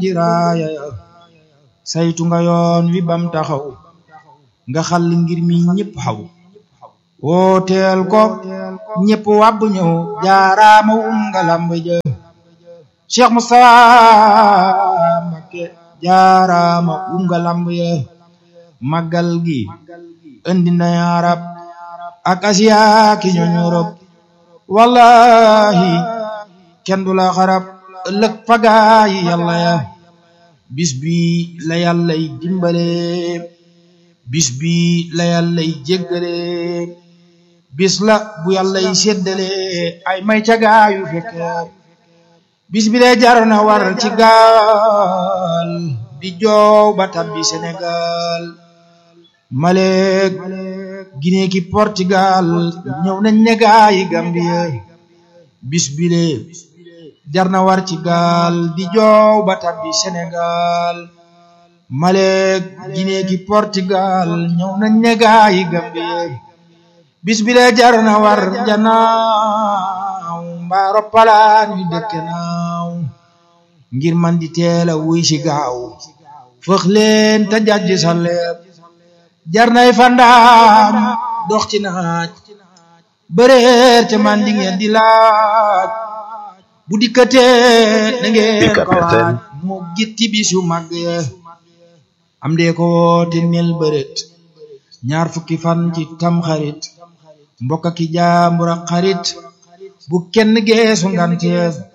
jiraaya ya saytu nga yoon wi bam taxaw nga xal ngir mi ñépp xaw wooteel ko ñépp wàbb ñëw jaaraama wum nga lamb ja Cheikh Moustapha Mbacké jaaraama wum nga lamb ya màggal gi indi na arab ak asiya ki ñooñ Europe wallahi kenn du la xarab ëllëg pagaayi yàlla ya bis bi la yàllay dimbale bis bi la yàllay jéggale bis la bu yàllay séddale ay may cagaayu fekke bis bi de jar na war ci gaal di joow ba tabbi Sénégal Malek Guinée ki Portugal ñëw nañ ne gaayi Gambie bis bi le jar na war ci gaal di joow ba tabbi Sénégal Malek Guinée ki Portugal ñëw nañ ne gaayi Gambie bis bi le jar na war janaaw mbaaro palaan yu dëkk naaw ngir man di teela wuy si gaaw fëx leen te jajji sa leeb jar nay fandaam dox ci naaj bëreer te man di ngeen di laaj bu dikkatee na ngeen ko waaj moo gitti bisu màgg ya am dee ko woote nel bëret ñaar fukki fan ci tam xarit mbokk ki jaambur ak xarit bu kenn geesu nganteef